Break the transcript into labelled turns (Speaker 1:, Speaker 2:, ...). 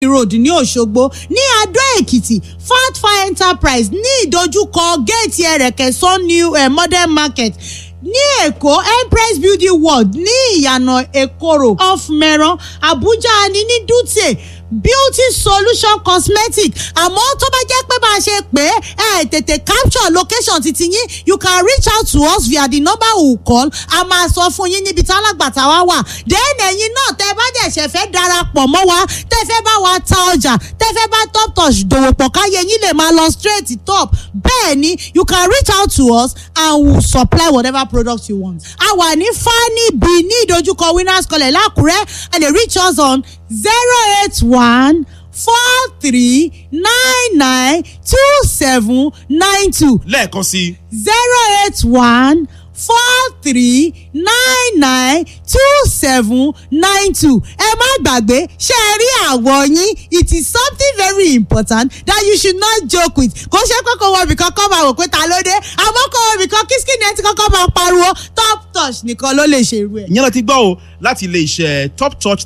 Speaker 1: road ní òṣogbo ní adó èkìtì fatfa enterprise ní ìdojúkọ géètì ẹ̀rẹ̀kẹ́ sun new eh, modern market ní èkó empress building world ní ìyànà èkóró off mẹ́rán abuja ní ní dutse beauty solution cosmetic àmọ́ tó bá jẹ́ pé bá a ṣe pé ẹ tètè capture location titi yín you can reach out to us via the number we will call a máa sọ fún yín níbi tí alágbàtà wa wà then ẹ̀yin náà tẹ́ bá dẹ̀ ṣe fẹ́ darapọ̀ mọ́ wa tẹ́ fẹ́ bá wa ta ọjà tẹ́ fẹ́ bá top touch dòwò pọ̀ káyé yín lè máa lọ straight top bẹ́ẹ̀ ni you can reach out to us and we will supply whatever product you want. a wà ní fani b ní ìdojúkọ winners college lákùrẹ́ and they reach us on zero eight one four three nine nine two seven nine two
Speaker 2: lẹ́ẹ̀kan sí
Speaker 1: zero eight one four three nine nine two seven nine two ẹ má gbàgbé ṣe é rí àwọ̀ yín it is something very important that you should not joke with kò ṣe pé kò wọ ibìkan kọ́ máa wò pé ta ló dé àmọ́ kò wọ ibìkan kí skin ẹ ti kọ́kọ́ máa pariwo top touch nìkan ló lè ṣe irú ẹ̀.
Speaker 2: ìyẹn lọ ti gbọ́ o láti ilé iṣẹ́ top touch